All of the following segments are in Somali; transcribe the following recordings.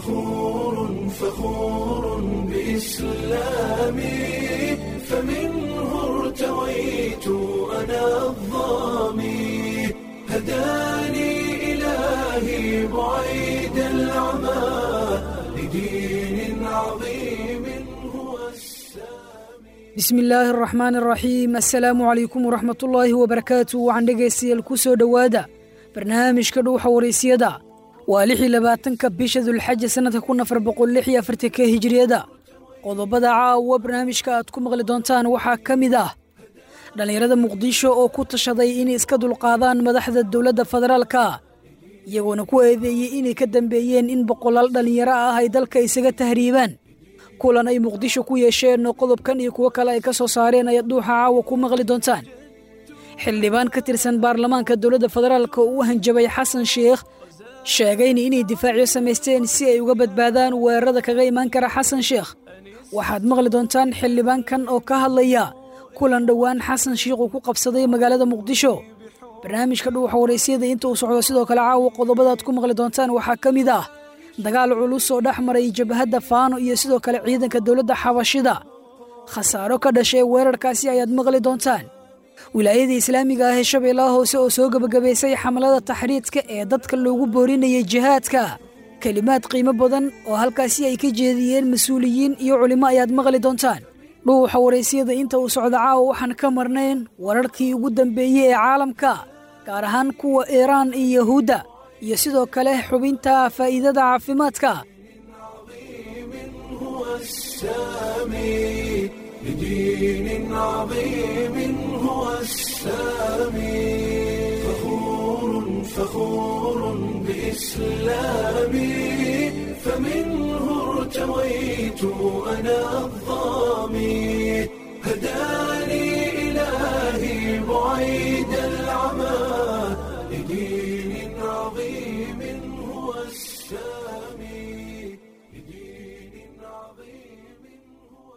فخور فخور بإسلامي فمنه ارتويت أنا الظامي هداني إلهي بعيد العمى لدين عظيم هو السامي bismi illaahi araxmaan araxiim assalaamu calaykum waraxmat ullaahi wabarakaatu waxaan dhegaystayaal ku soo dhowaada barnaamijka dhuuxa waraysyada waa lixii labaatanka bisha dulxaja sannadka kun afar boqol lix iyo afartanka hijiriyada qodobada caawa barnaamijka aad ku maqli doontaan waxaa ka mid ah dhallinyarada muqdisho oo ku tashaday inay iska dulqaadaan madaxda dowladda federaalka iyagoona ku eedeeyey inay ka dambeeyeen in boqolaal dhallinyaro ah ay dalka isaga tahriibaan kulan ay muqdisho ku yeesheen oo qodobkan iyo kuwo kale ay ka soo saareen ayaad dhuuxa caawa ku maqli doontaan xildhibaan ka tirsan baarlamaanka dowladda federaalka oo u hanjabay xasan sheikh sheegayna inay difaacyo samaysteen si ay uga badbaadaan weerarada kaga imaan kara xasan sheikh waxaad maqli doontaan xildhibaankan oo ka hadlaya kulan dhowaan xasan sheikh uu ku qabsaday magaalada muqdisho barnaamijka dhuuxa waraysyada inta uu socdo sidoo kale caawa qodobadaad ku maqli doontaan waxaa ka mid ah dagaal culus oo dhex maray jabhadda faano iyo sidoo kale ciidanka dowladda xabashida khasaaro ka dhashay weerarkaasi ayaad maqli doontaan wilaayada islaamiga ah ee shabeellaha hoose oo soo gebagabaysay xamlada taxriidka ee dadka loogu boorinayay jihaadka kelimaad qiimo badan oo halkaasi ay ka jeediyeen mas-uuliyiin iyo culimo ayaad maqli doontaan dhuuxa waraysyada inta uu socdo caawa waxaan ka marnayn wararkii ugu dambeeyey ee caalamka gaar ahaan kuwa iiraan iyo yahuudda iyo sidoo kale xubinta faa'iidada caafimaadka هو السامي لدين عظيم هو السامي فخور فخور بإسلامي فمنه ارتويت أنا الظامي هداني إلهي بعيد العمى لدين عظيم هو السامي لدين عظيم هو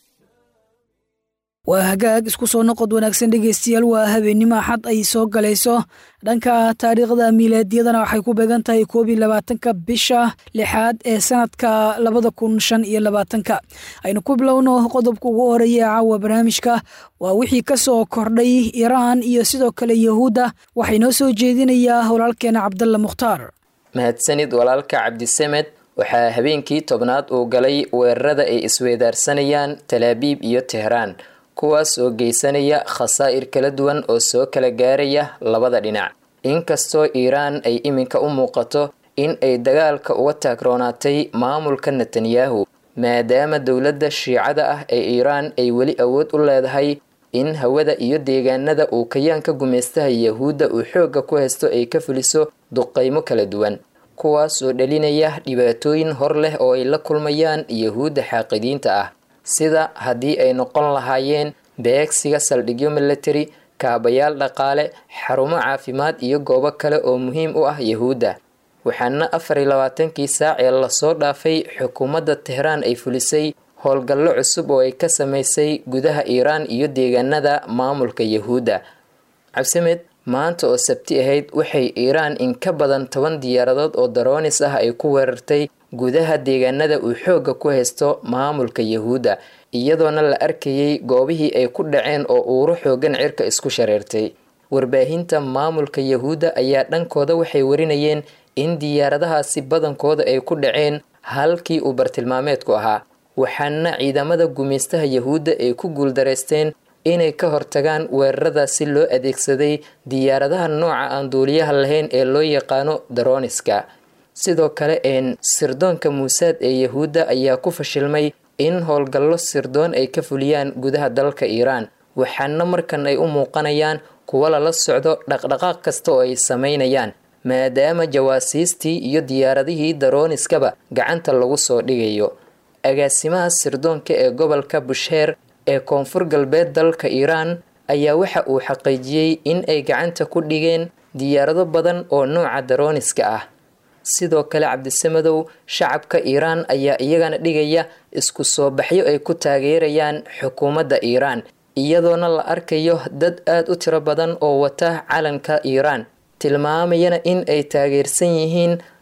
waa hagaag isku soo noqod wanaagsan dhegaystayaal waa habeennimo axad ay soo galayso dhanka taariikhda miilaadiyadana waxay ku beegan tahay koob iyo labaatanka bisha lixaad ee sanadka labada kun shan iyo labaatanka aynu ku bilowno qodobka ugu horeeya ee caawa barnaamijka waa wixii ka soo kordhay iiraan iyo sidoo kale yahuudda waxay noo soo jeedinayaa walaalkeena cabdalla mukhtaar mahadsanid walaalka cabdisamed waxaa habeenkii tobnaad uu galay weerarada ay isweydaarsanayaan talaabiib iyo tehraan kuwaas oo geysanaya khasaa'ir kala duwan oo soo kala gaaraya labada dhinac inkastoo iiraan ay iminka u muuqato in ay dagaalka uga taagroonaatay maamulka netanyahu maadaama dowladda shiicada ah ee iiraan ay weli awood u leedahay in hawada iyo deegaanada uu kayaanka gumaystaha yahuudda uu xoogga ku haysto ay ka fuliso duqaymo kala duwan kuwaas oo dhalinaya dhibaatooyin hor leh oo ay la kulmayaan yahuudda xaaqidiinta ah sida haddii ay noqon lahaayeen beegsiga saldhigyo military kaabayaal dhaqaale xarumo caafimaad iyo goobo kale oo muhiim u ah yahuudda waxaana afar iyo labaatankii saac ee lasoo dhaafay xukuumadda tehraan ay fulisay howlgallo cusub oo ay ka samaysay gudaha iiraan iyo deegaanada maamulka yahuudda cabsimed maanta oo sabti ahayd waxay iiraan in ka badan toban diyaaradood oo daroonis ah ay ku weerartay gudaha deegaanada uu xoogga ku haysto maamulka yahuudda iyadoona la arkayay goobihii ay ku dhaceen oo uuro xoogan cirka isku shareertay warbaahinta maamulka yahuudda ayaa dhankooda waxay warinayeen in diyaaradahaasi badankooda ay ku dhaceen halkii uu bartilmaameedku ahaa waxaana ciidamada gumaystaha yahuudda ay ku guuldaraysteen inay ka hortagaan weeraradaasi loo adeegsaday diyaaradaha nooca aan duuliyaha lahayn ee loo yaqaano daroniska sidoo kale een sirdoonka muusaad ee yahuudda ayaa ku fashilmay in howlgallo sirdoon ay ka fuliyaan gudaha dalka iiraan waxaana markan ay u muuqanayaan kuwo lala socdo dhaqdhaqaaq kasta oo ay samaynayaan maadaama jawaasiistii iyo diyaaradihii daroniskaba gacanta lagu soo dhigayo agaasimaha sirdoonka ee gobolka busheer ee koonfur galbeed dalka iiraan ayaa waxa uu xaqiijiyey in ay gacanta ku dhigeen diyaarado badan oo nooca daroniska ah sidoo kale cabdisamadow shacabka iiraan ayaa iyagana dhigaya isku soo baxyo ay ku taageerayaan xukuumadda iiraan iyadoona la arkayo dad aad u tiro badan oo wata calanka iiraan tilmaamayana in ay taageersan yihiin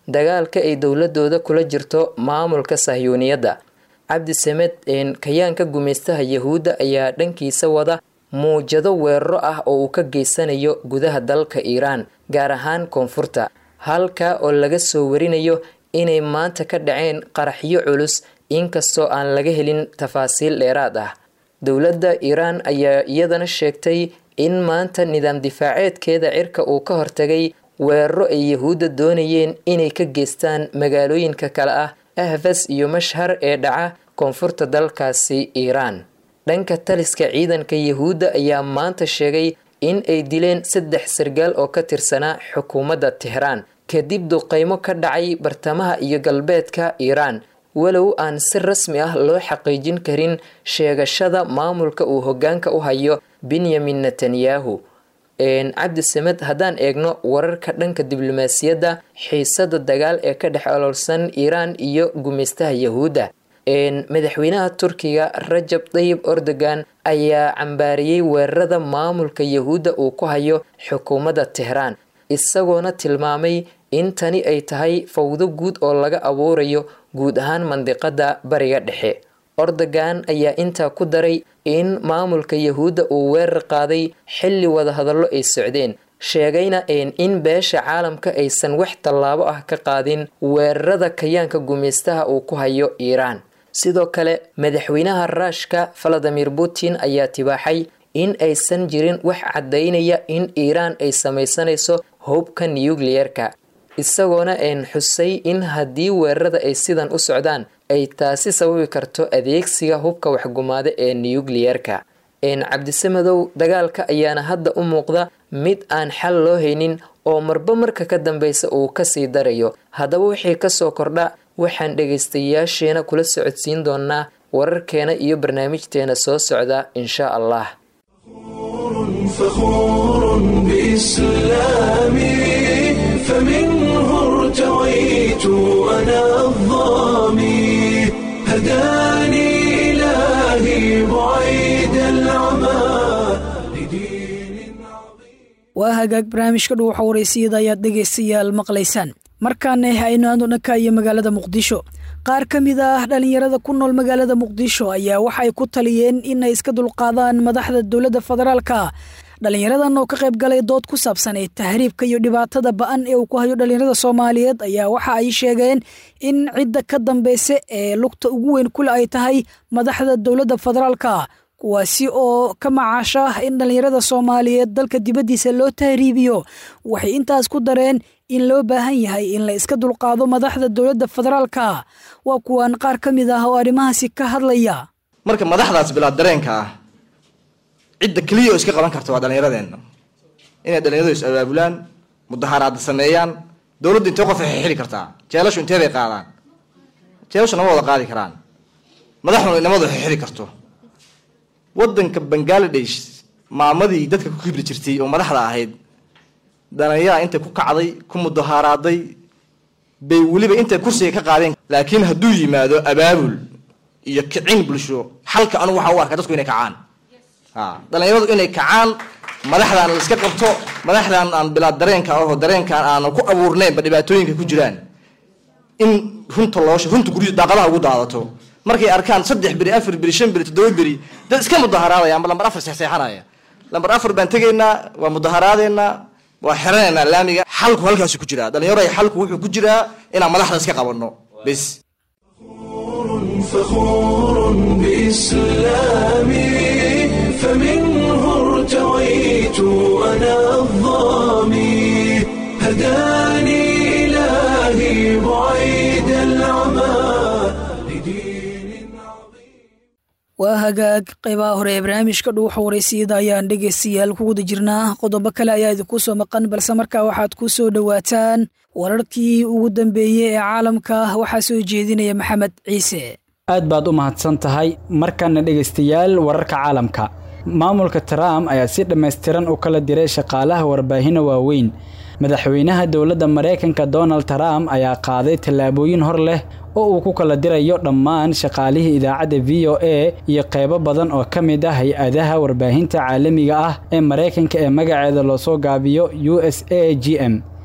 dagaalka ay dowladooda kula jirto maamulka sahyuuniyadda cabdisamed kayaanka gumaystaha yahuudda ayaa dhankiisa wada muujado weeraro ah oo uu ka geysanayo gudaha dalka iiraan gaar ahaan koonfurta halka oo laga soo warinayo inay maanta ka dhaceen qaraxyo culus inkastoo aan laga helin tafaasiil dheeraad ah dowladda iiraan ayaa iyadana sheegtay in maanta nidaam difaaceedkeeda cirka uu ka hortagay weeraro ay yahuudda doonayeen inay ka geystaan magaalooyinka kale ah ahfas iyo mashhar ee dhaca koonfurta dalkaasi iiraan dhanka taliska ciidanka yahuudda ayaa maanta sheegay in ay dileen saddex sargaal oo ka tirsanaa xukuumadda tehraan kadib duqeymo ka dhacay bartamaha iyo galbeedka iiraan walow aan si rasmi ah loo xaqiijin karin sheegashada maamulka uu hoggaanka u hayo benyamin netanyahu cabdisamed haddaan eegno wararka dhanka diblomaasiyadda xiisada dagaal ee ka dhex oloolsan iiraan iyo gumaystaha yahuudda madaxweynaha turkiga rajab tayib erdogan ayaa cambaariyey weerarada maamulka yahuudda uu ku hayo xukuumadda tehraan isagoona tilmaamay in tani ay tahay fawdo guud oo laga abuurayo guud ahaan mandiqada bariga dhexe erdogan ayaa intaa ku daray in maamulka yahuudda uu weerar qaaday xilli wadahadallo ay socdeen sheegayna in beesha caalamka aysan wax tallaabo ah ka qaadin weerarada kayaanka gumaystaha uu ku hayo iiraan sidoo kale madaxweynaha ruushka valadimir putin ayaa tibaaxay in aysan jirin wax caddaynaya in iiraan ay samaysanayso hubka nukliyeerka isagoona een xusay in haddii weerarada ay sidan u socdaan ay taasi sababi karto adeegsiga hubka waxgumaada ee nukliyeerka cabdisamadow dagaalka ayaana hadda u muuqda mid aan xal loo haynin oo marba marka ka dambeysa uu kasii darayo haddaba wixii kasoo kordha waxaan dhegaystayaasheena kula socodsiin doonaa wararkeena iyo barnaamijteena soo socda insha allah فخور بإسلامي فمنه ارتويت أنا الظامي هداني إلهي بعيد العمى لدين عظيم waa hagaag barnaamijka dhuuxa waraysiyada ayaad dhegaystayaal maqlaysaan markaana hayno aanu dhanka iyo magaalada muqdisho qaar ka mid ah dhallinyarada ku nool magaalada muqdisho ayaa waxay ku taliyeen inay iska dulqaadaan madaxda dowladda federaalka dhallinyaradan oo ka qayb galay dood ku saabsan ee tahriibka iyo dhibaatada ba'an ee uu ku hayo dhallinyarada soomaaliyeed ayaa waxa ay sheegeen in cidda ka dambeysa ee lugta ugu weyn kule ay tahay madaxda dowladda federaalka kuwaasi oo ka macaasha in dhallinyarada soomaaliyeed dalka dibaddiisa loo tahriibiyo waxay intaas ku dareen in loo baahan yahay in la iska dulqaado madaxda dowladda federaalka waa kuwan qaar ka mid ah oo arrimahaasi ka hadlaya marka madaxdaas bilaad dareenka ah cidda keliya oo iska qaban karta waa dhallinyaradeenna inay dhallinyaradu is abaabulaan mudaharaada sameeyaan dowladdu intee qof waxay xili kartaa jeelashu intee bay qaadaan jeelashu nama wada qaadi karaan madaxduna inamadu waxay xili karto waddanka bangaladesh maamadii dadka ku kibri jirtay oo madaxda ahayd dhallinyaraa intay ku kacday ku mudaharaaday bay weliba intay kursiga ka qaadeen laakiin hadduu yimaado abaabul iyo kicin bulsho xalka anugu waxaa u arkaa dadku inay kacaan a dhallinyaradu inay kacaan madaxdaan la iska qabto madaxdan aan bilaad dareenka aho dareenkaan aanu ku abuurnaynba dhibaatooyinka ku jiraan in runta loo runta guryu daaqadaha ugu daadato markay arkaan saddex beri afar beri shan beri toddoba beri dad iska mudaharaadaya amba lambar afar seexseexanaya lambar afar baan tegaynaa waa mudaharaadeynaa waa xiranaynaa laamiga xalku halkaasu ku jiraa dhalinyaro xalku wuxuu ku jiraa inaan madaxda iska qabanno bes فخور بإسلامي فمنه ارتويت أنا الظامي هداني إلهي بعيد العمى لدين عظيم waa hagaag qaybaha hore ee barnaamijka dhuuxa waraysiyada ayaan dhegaystayaal ku guda jirnaa qodobo kale ayaa idinku soo maqan balse markaa waxaad ku soo dhowaataan wararkii ugu dambeeyey ee caalamka waxaa soo jeedinaya maxamed ciise aad baad u mahadsan tahay markana dhegaystayaal wararka caalamka maamulka trump ayaa si dhammaystiran u kala diray shaqaalaha warbaahinna waaweyn madaxweynaha dowladda maraykanka donald trump ayaa qaaday tallaabooyin hor leh oo uu ku kala dirayo dhammaan shaqaalihii idaacadda v o a iyo qaybo badan oo ka mid ah hay-adaha warbaahinta caalamiga ah ee maraykanka ee magaceeda loosoo gaabiyo u s a g m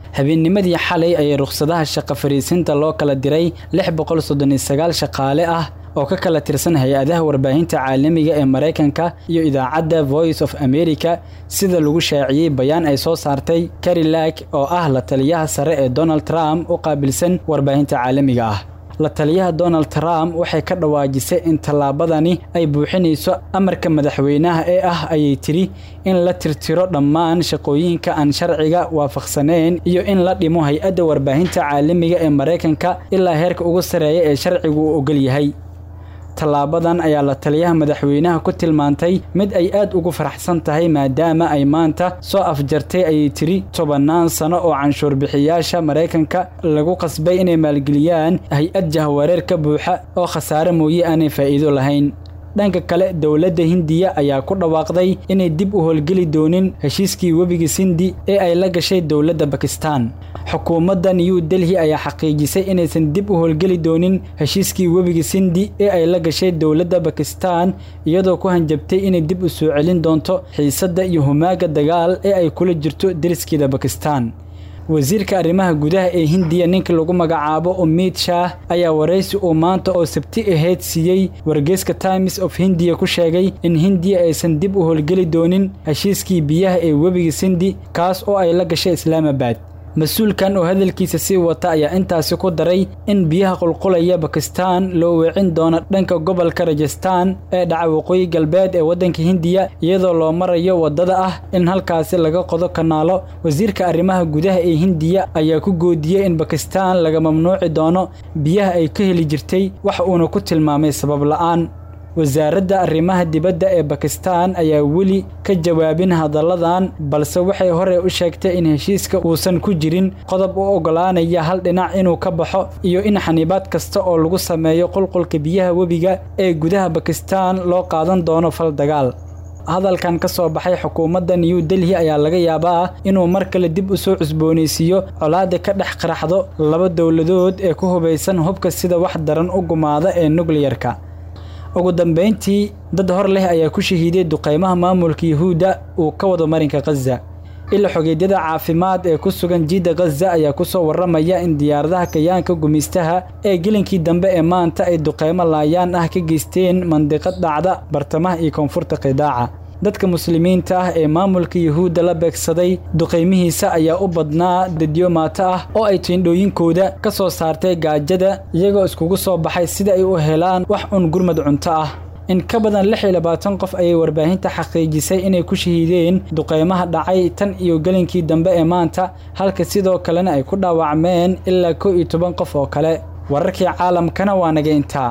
habeennimadii xalay ayay rukhsadaha shaqo fariisinta loo kala diray lix boqol soddon iyo sagaal shaqaale ah oo ka kala tirsan hay-adaha warbaahinta caalamiga ee maraykanka iyo idaacadda voice of america sida lagu shaaciyey bayaan ay soo saartay carilag oo ah la taliyaha sare ee donald trump u qaabilsan warbaahinta caalamiga ah la taliyaha donald trump waxay ka dhawaajisay in tallaabadani ay buuxinayso amarka madaxweynaha ee ah ayay tidhi in la tirtiro dhammaan shaqooyinka aan sharciga waafaqsaneyn iyo in la dhimo hay-adda warbaahinta caalamiga ee maraykanka ilaa heerka ugu sarreeya ee sharcigu uu ogol yahay tallaabadan ayaa la taliyaha madaxweynaha ku tilmaantay mid ay aad ugu faraxsan tahay maadaama ay maanta soo afjartay ayay tiri tobannaan sano oo canshuurbixiyaasha maraykanka lagu qasbay inay maalgeliyaan hay-ad jahwareer ka buuxa oo khasaare mooye aanay faa'iido lahayn dhanka kale dowladda hindiya ayaa ku dhawaaqday inay dib u howlgeli doonin heshiiskii webiga sindi ee ay la gashay dowladda bakistan xukuumadda new delhi ayaa xaqiijisay inaysan dib u howlgeli doonin heshiiskii webiga sindi ee ay la gashay dowladda bakistan iyadoo ku hanjabtay inay dib u soo celin doonto xiisadda iyo humaaga dagaal ee ay kula jirto deriskeeda bakistan wasiirka arrimaha gudaha ee hindiya ninka lagu magacaabo umid shaah ayaa waraysi uu maanta oo sabti ahayd siiyey wargeyska times of hindiya ku sheegay in hindiya aysan dib u howlgeli doonin heshiiskii biyaha ee webiga sindi kaas oo ay la gashay islaamabad mas-uulkan oo hadalkiisa sii wata ayaa intaasi ku daray in biyaha qulqulaya bakistan loo weecin doono dhanka gobolka rajastan ee dhaca waqooyi galbeed ee waddanka hindiya iyadoo loo marayo waddada ah in halkaasi laga qodo kanaalo wasiirka arrimaha gudaha ee hindiya ayaa ku goodiyey in bakistan laga mamnuuci doono biyaha ay ka heli jirtay wax uuna ku tilmaamay sabab la'aan wasaaradda arrimaha dibadda ee bakistan ayaa weli ka jawaabin hadalladan balse waxay hore u sheegtay in heshiiska uusan ku jirin qodob u oggolaanaya hal dhinac inuu ka baxo iyo in xaniibaad kasta oo lagu sameeyo qulqulka biyaha webiga ee gudaha bakistan loo qaadan doono fal dagaal hadalkan ka soo baxay xukuumadda new delhi ayaa laga yaabaa inuu mar kale dib u soo cusboonaysiiyo colaada ka dhex qaraxdo laba dowladood ee ku hubaysan hubka sida wax daran u gumaada ee nukliyarka ugu dambayntii dad hor leh ayaa ku shahiiday duqaymaha maamulka yuhuudda uu ka wado marinka khaza ila xogeedyada caafimaad ee ku sugan jiidda khaza ayaa ku soo warramaya in diyaaradaha kayaanka gumaystaha ee gelinkii dambe ee maanta ay duqaymo laayaan ah ka geysteen mandiqad dhacda bartamaha iyo koonfurta qidaaca dadka muslimiinta ah ee maamulka yuhuudda la beegsaday duqaymihiisa ayaa u badnaa dadyo maato ah oo ay tiindhooyinkooda ka soo saartay gaajada iyagoo iskugu soo baxay sida ay u helaan wax un gurmad cunto ah in ka badan lix iyo labaatan qof ayay warbaahinta xaqiijisay inay ku shahiideen duqaymaha dhacay tan iyo gelinkii dambe ee maanta halka sidoo kalena ay ku dhaawacmeen ilaa kow iyo toban qof oo kale wararkii caalamkana waa naga intaa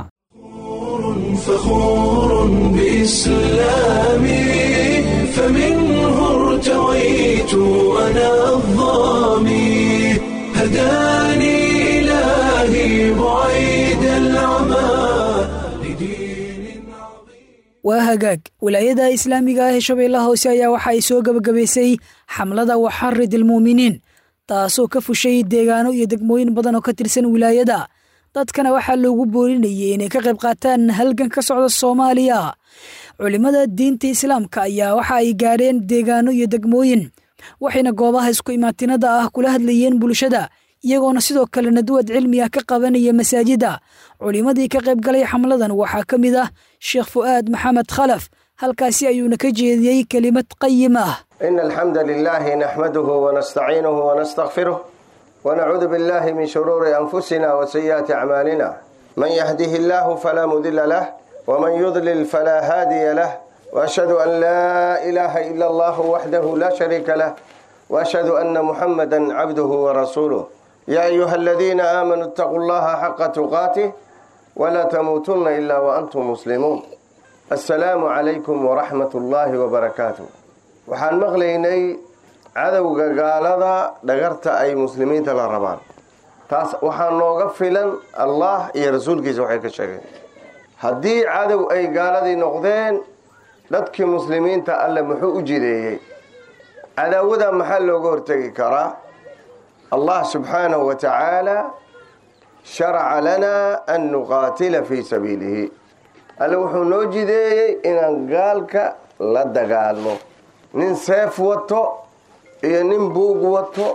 فخور بإسلامي فمنه ارتويت أنا الظامي هداني إلهي بعيد العمى لدين عظيم waa hagaag wilaayada islaamiga ah ee shabeellaha hoose ayaa waxa ay soo gebagabaysay xamlada waxarid ilmuuminiin taasoo ka fushay deegaano iyo degmooyin badan oo ka tirsan wilaayada dadkana waxaa loogu boorinayay inay ka qayb qaataan halgan ka socda soomaaliya culimmada diinta islaamka ayaa waxa ay gaadheen deegaano iyo degmooyin waxayna goobaha isku imaatinada ah kula hadlayeen bulshada iyagoona sidoo kale nadwad cilmi ah ka qabanaya masaajida culimmadii ka qayb galay xamladan waxaa ka mid ah sheekh fu'aad maxamed khalaf halkaasi ayuuna ka jeediyey kelimad qayim ah إن الحمد لله نحمده ونستعينه ونستغفره ونعوذ بالله من شرور أنفسنا وسيئات أعمالنا من يهده الله فلا مضل له ومن يضلل فلا هادي له وأشهد أن لا إله إلا الله وحده لا شريك له وأشهد أن محمدا عبده ورسوله يا أيها الذين آمنوا اتقوا الله حق تقاته ولا تموتن إلا وأنتم مسلمون السلام عليكم ورحمة الله وبركاته waxaan maqlaynay cadowga gaalada dhagarta ay muslimiinta la rabaan taas waxaa nooga filan allah iyo rasuulkiisa waxay ka sheegeen haddii cadow ay gaaladii noqdeen dadkii muslimiinta alle muxuu u jideeyey cadaawada maxaa looga hortegi karaa allah subxaanahu wa tacaala sharaca lanaa an nuqaatila fii sabiilihi alle wuxuu noo jideeyey inaan gaalka la dagaalmo nin seef wato iyo nin buug wato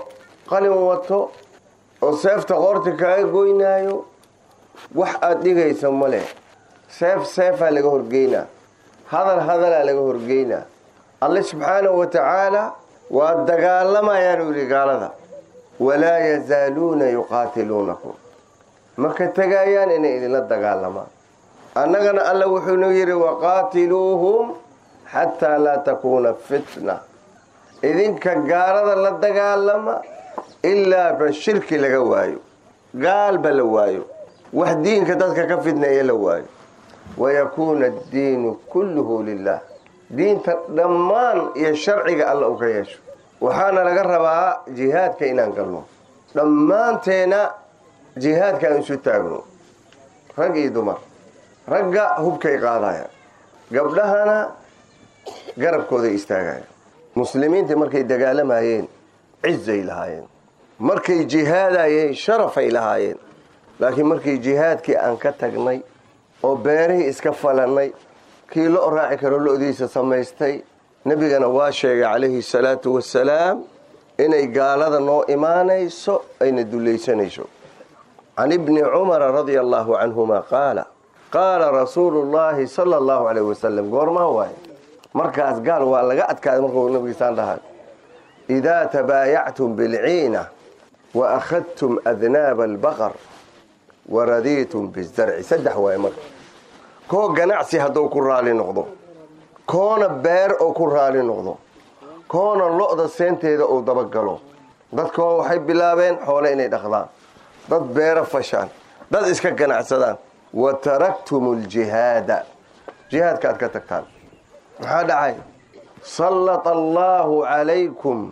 qalin wato oo seefta qoorta kaaga goynaayo wax aada dhigaysa ma leh seef seefaa laga horgeynaa hadal hadalaa laga horgeynaa alle subxaanahu wa tacaala waa dagaalamayaanu yidhi gaalada walaa yazaaluuna yuqaatiluunakum ma ka tegayaan inay idinla dagaalamaan annagana alle wuxuunu yidhi waqaatiluuhum xataa laa takuuna fitna idinka gaalada la dagaalama ilaa ba shirki laga waayo gaalba la waayo wax diinka dadka ka fidneeya la waayo wayakuuna addiinu kulluhu lilah diinta dhammaan iyo sharciga alla u ka yeesho waxaana laga rabaa jihaadka inaan galno dhammaanteena jihaadka aan isu taagno rag iyo dumar ragga hubkay qaadayaan gabdhahana garabkooday istaagayaan muslimiinta markay dagaalamayeen cizay lahaayeen markay jihaadayeen sharafay lahaayeen laakiin markii jihaadkii aan ka tagnay oo beerihii iska falannay kii lo raaci karo lo-diisa samaystay nebigana waa sheegay calayhi salaatu wasalaam inay gaalada noo imaanayso ayna dulaysanayso can ibni cumara radia allaahu canhuma qaala qaala rasuulu llaahi sala allahu calayh wasalam goormaa waaye markaas gaal waa laga adkaaday markuu nabigiisaan dhahay idaa tabaayactum bilciina wa akhadtum adnaaba albaqar wa radiitum bizarci saddex waaye marka koo ganacsi hadduu ku raali noqdo koona beer oo ku raali noqdo koona lo-da seenteeda uu dabagalo dadkoo waxay bilaabeen xoole inay dhaqdaan dad beero fashaan dad iska ganacsadaan wa taraktum aljihaada jihaadka aad ka tagtaan maxaa dhacay sallata allaahu calaykum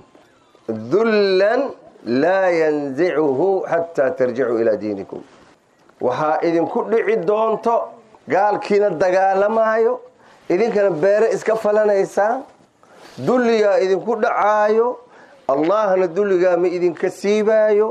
dullan laa yanzicuhu xataa tarjicuu ilaa diinikum waxaa idinku dhici doonto gaalkiina dagaalamaayo idinkana beere iska falanaysaan dulligaa idinku dhacaayo allahna dulligaa ma idinka siibaayo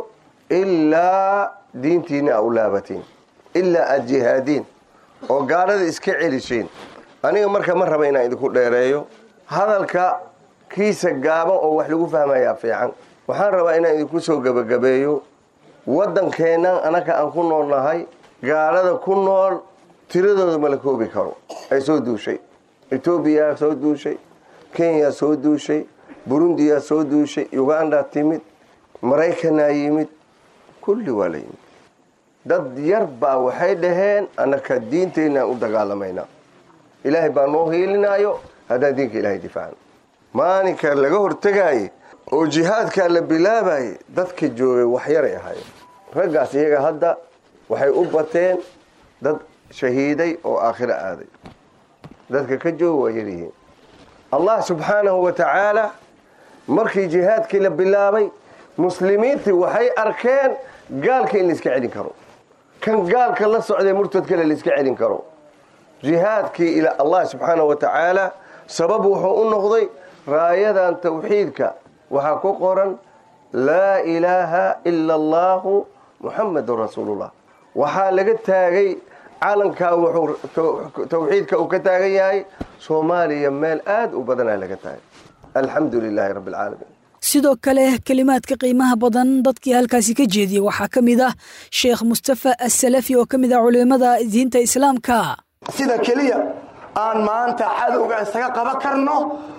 ilaa diintiina a u laabatiin ilaa aada jihaadiin oo gaalada iska celishiin aniga marka ma raba inaan idinku dheereeyo hadalka kiisa gaaban oo wax lagu fahmayaa fiican waxaan rabaa inaan idinku soo gebagabeeyo waddankeennan anaka aan ku nool nahay gaalada ku nool tiradooda ma la koobi karo ay soo duushay etoobiyaa soo duushay kenya soo duushay burundiyaa soo duushay uganda timid maraykanaa yimid kulli waa la yimid dad yar baa waxay dhaheen annaka diinteenaan u dagaalamaynaa ilaahay baa noo hiilinaayo haddaan diinka ilaahay difaacno maalinka laga hortegaaye oo jihaadkaa la bilaabaye dadka joogay waxyaray ahaayeen raggaas iyaga hadda waxay u bateen dad shahiiday oo aakhiro aaday dadka ka jooga waa yaryihiin allah subxaanahu wa tacaala markii jihaadkii la bilaabay muslimiintii waxay arkeen gaalka in laiska celin karo kan gaalka la socday murtadkale laiska celin karo jihaadkii ila allah subxaanahu wa tacaala sabab wuxuu u noqday raayadan tawxiidka waxaa ku qoran laa ilaaha ila allahu muxamadun rasuulullah waxaa laga taagay calankaa wuxuu tawxiidka uu ka taagan yahay soomaaliya meel aada u badanaa laga taagay alxamdu lilaahi rabbi alcaalamiin sidoo kale kelimaadka qiimaha badan dadkii halkaasi ka jeediyey waxaa ka mid ah sheekh mustafa assalafi oo ka mid ah culimada diinta islaamka sida keliya aan maanta cadowga isaga qaban karno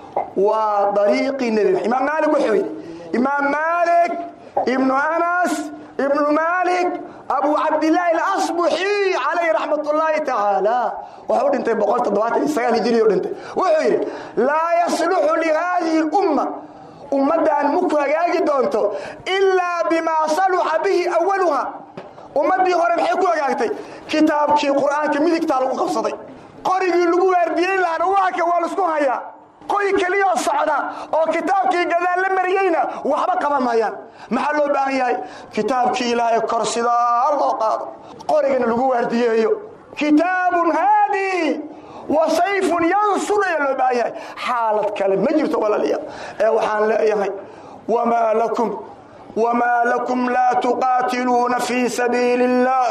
waa dariiqii nebi imaam maalik wuxuu yidhi imaam maalik ibnu anas ibnu maalik abu cabdilaahi alasbuxi calayhi raxmat ullaahi tacaala wuxuu dhintay boqol toddobaatan iyo sagaal hijiriyo dhintay wuxuu yidhi laa yasluxu lihaadihi lumma ummaddan maku hagaagi doonto ilaa bimaa saluxa bihi awaluha ummaddii hore maxay ku hagaagtay kitaabkii qur'aanka midigtaa lagu qabsaday qorigii lagu waardiyeyn lahana waaka waa laisku hayaa qoy keliyoo socda oo kitaabkii gadaal la mariyeyna waxba qaban maayaan maxaa loo baahan yahay kitaabkii ilaahay kor sidaa loo qaado qorigana lagu waardiyeeyo kitaabun haadi wa sayfun yansur ayaa loo baahan yahay xaalad kale ma jirto walaalayaal ee waxaan leeyahay wamaa lakum wamaa lakum laa tuqaatiluuna fii sabiili اllah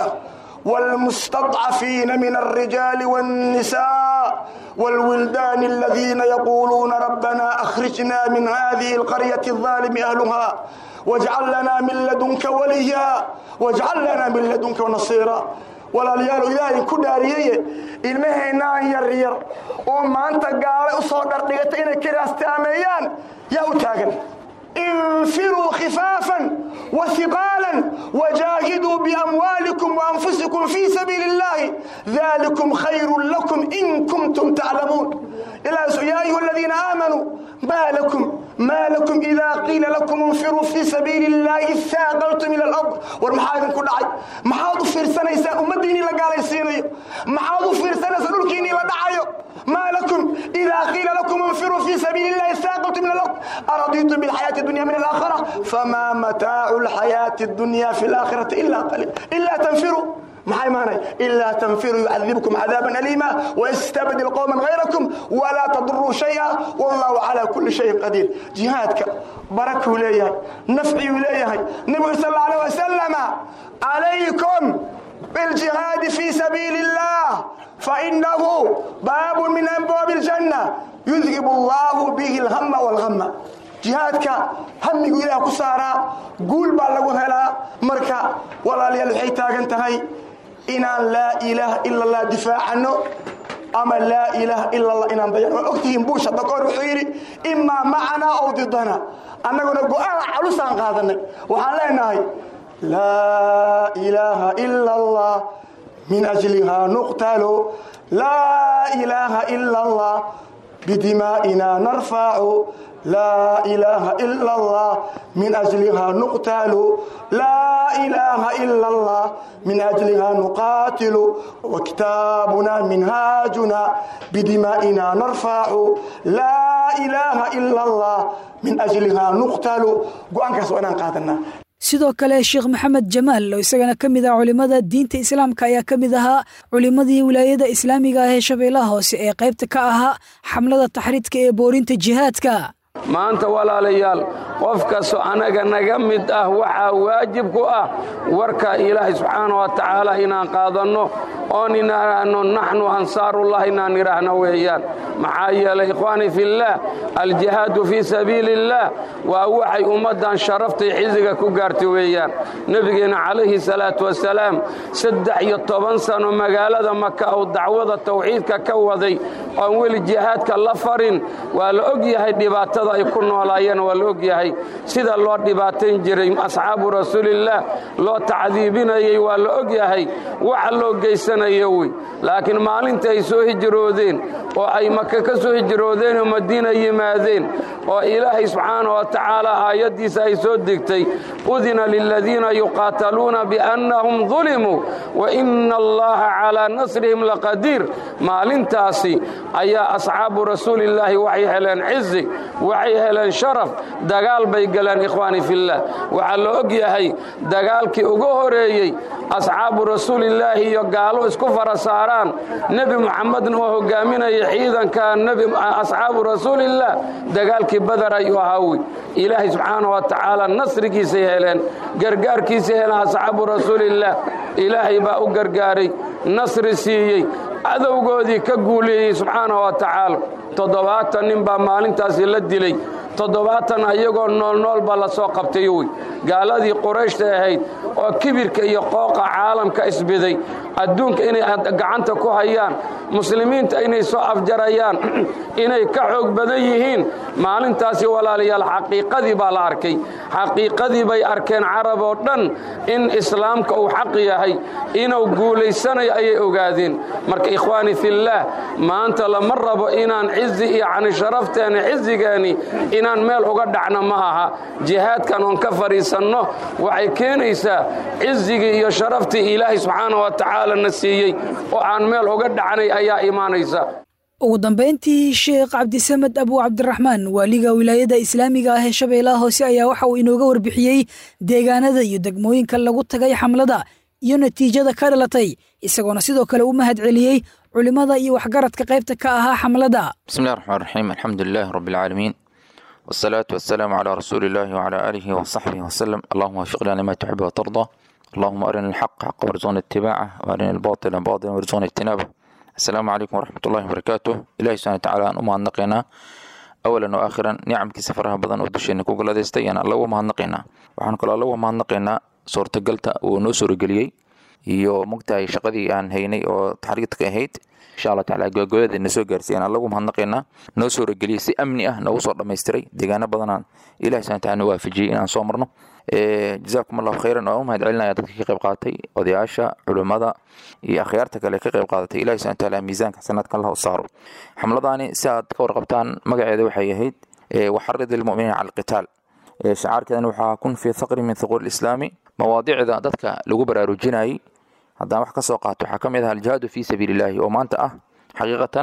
والمستضعفين من الرجال والنساء والولدان الذين يقولون ربنا أخرجنا من هذه القرية الظالم أهلها wajcal lanaa min ladunka waliya wajcal lanaa min ladunka nasiira walaalayaal ilaahay ku dhaariyeye ilmaheennaan yar yar oo maanta gaale u soo dhardhigata inay kiraastaameeyaan yaa u taagan انفروا خفافا وثقالا وجاهدوا بأموالكم وأنفسكم في سبيل الله ذلكم خير لكم إن كنتم تعلمون إلى يا أيها الذين آمنوا ما لكم ما لكم إذا قيل لكم انفروا في سبيل الله ثاقلتم إلى الأرض والمحاذن كل عي محاض في رسانة يساء أمديني لقال يسيني محاض في رسانة سنلكيني لدعايو ما لكم إذا قيل لكم انفروا في سبيل الله ثاقلتم إلى الأرض أرضيتم بالحياة الدنيا من الآخرة فما متاع الحياة الدنيا في الآخرة إلا قليل إلا تنفروا maxay maanay ilaa tanfiru yucadibkum cadaaban aliima wayastabdil qowman hayrakum walaa taduruu shaya wallahu calaa kulli shayin qadiir jihaadka barakuu leeyahay nafciyuu leeyahay nebigu sal alla alay wasalama calaykum biljihaadi fii sabiili illah fainahu baabu min abwaabi aljanna yudhib allahu bihi alhama walhama jihaadka hamigu ilaah ku saaraa guul baa lagu helaa marka walaalayaal waxay taagan tahay inaan laa ilaaha ila allah difaacano ama laa ilaaha ila allah inaan dayan waa ogtihiin buush hadda kahor wuxuu yidhi imaa macanaa ow didana annaguna go-aan calusaan qaadanay waxaan leenahay laa ilaaha ila allah min ajlihaa nuqtalo laa ilaaha ila allah bidimaa'ina narfacu لا إله إلا الله من أجلها نقتل لا إله إلا الله من أجلها نقاتل وكتابنا منهاجنا بدمائنا نرفع لا إله إلا الله من أجلها نقتل قوانك سؤالنا قادنا sidoo kale sheekh maxamed jamaal oo isagana ka mid ah culimmada diinta islaamka ayaa ka mid ahaa culimmadii wilaayada islaamiga ah ee shabeellaha hoose ee qaybta ka ahaa xamlada taxriidka ee boorinta jihaadka maanta walaalayaal qof kastoo annaga naga mid ah waxaa waajib ku ah warka ilaahay subxaana wa tacaala inaan qaadanno oon inaano naxnu ansaarullah inaan idhaahno weeyaan maxaa yeelay ikhwaani fillaah aljihaadu fii sabiili illaah waa waxay ummaddan sharaftay xisiga ku gaartay weeyaan nebigeenna calayhi salaatu wasalaam saddex iyo toban sano magaalada maka uu dacwada tawxiidka ka waday oon weli jihaadka la farin waa la og yahay dhibaatada ay ku noolaayeen waa la og yahay sida loo dhibaatayn jiray asxaabu rasuulillaah loo tacdiibinayey waa la og yahay waxa loo geysanayo wey laakiin maalinta ay soo hijroodeen oo ay maka ka soo hijroodeen oo madiina yimaadeen oo ilaahay subxaana wa tacaala aayaddiisa ay soo degtay udina liladiina yuqaataluuna biannahum dulimuu wa ina allaha calaa nasrihim laqadiir maalintaasi ayaa asxaabu rasuulillaahi waxay heleen cizi waxay heleen sharaf dagaal bay galeen ikhwaani fillaah waxaa la og yahay dagaalkii ugu horeeyey asxaabu rasuulillaahi iyo gaalo isku fara saaraan nebi muxamedna oo hogaaminaya ciidanka asxaabu rasuulillaah dagaalkii badar ayuu ahaawi ilaahay subxaana wa tacaala nasrigiisay heleen gargaarkiisay heleen asxaabu rasuulillaah ilaahay baa u gargaaray nasri siiyey cadowgoodii ka guuleeyey subxaana wa tacaala toddobaatan nin baa maalintaasi la dilay toddobaatan ayagoo noolnool baa la soo qabtay wey gaaladii qurayshta ahayd oo kibirka iyo qooqa caalamka isbiday adduunka inay gacanta ku hayaan muslimiinta inay soo afjarayaan inay ka xoog badan yihiin maalintaasi walaalayaal xaqiiqadii baa la arkay xaqiiqadii bay arkeen carab oo dhan in islaamka uu xaq yahay inuu guulaysanayo ayay ogaadeen marka ikhwaani fillaah maanta lama rabo inaan cizi iyo cani sharafteena cizigeeni inaan meel uga dhacno ma aha jihaadkan oon ka fadhiisanno waxay keenaysaa cizigii iyo sharaftii ilaahay subxaana wa tacaala na siiyey oo aan meel uga dhacnay ayaa imaanaysa ugu dambayntii sheekh cabdisamed abu cabdiraxmaan waaliga wilaayada islaamiga ah ee shabeellaha hoose ayaa waxa uu inooga warbixiyey deegaanada iyo degmooyinka lagu tagay xamlada iyo natiijada ka dhalatay isagoona sidoo kale u mahad celiyey culimmada iyo waxgaradka qaybta ka ahaa xamlada bismillahi raxmaan raxiim alxamdu lilahi rabbi alcaalamiin wasalaatu wasalaamu calaa rasuuli illahi wacalaa aalihi wasaxbihi wasalam allahuma wafiqna lima tuxib watardaa allahuma arina alxaqa xaqa warzuqna itibaaca waarina albaatila baatila warzuqna ijtinaaba asalaamu calaykum waraxmat ullahi wabarakaatuh ilahi subxana watacaala aan u mahadnaqaynaa awalan oo aakhiran nicamkiisa faraha badan oo dusheena ku galadaystay ayaan alla uga mahadnaqaynaa waxaan kaloo alla uga mahadnaqaynaa suurtagalta uu noo suurageliyey iyo mogtahay shaqadii aan haynay oo taxriidka ahayd insha allah tacaala gogoyada na soo gaarsiiyaan alla ugu mahadnaqaynaa noo suurageliyey si amni ah noogu soo dhammaystiray deegaano badanaan ilahi subhana taala noo waafajiyey inaan soo marno jazaakum allahu khayran waan u mahad celinaya dadka ka qayb qaadatay odayaasha culimmada iyo akhyaarta kale ka qayb qaadatay ilahi subhana taala miisaanka xasanaadka allah u saaro xamladaani si aad ka warqabtaan magaceeda waxay ahayd waxarid ilmuminiina cala alqitaal shacaarkeedana waxaa kun fi thaqri min thuquur islaami mawaadicda dadka lagu baraarujinayay haddaan wax ka soo qaato waxaa ka mid ah aljihaadu fi sabiili illaahi oo maanta ah xaqiiqatan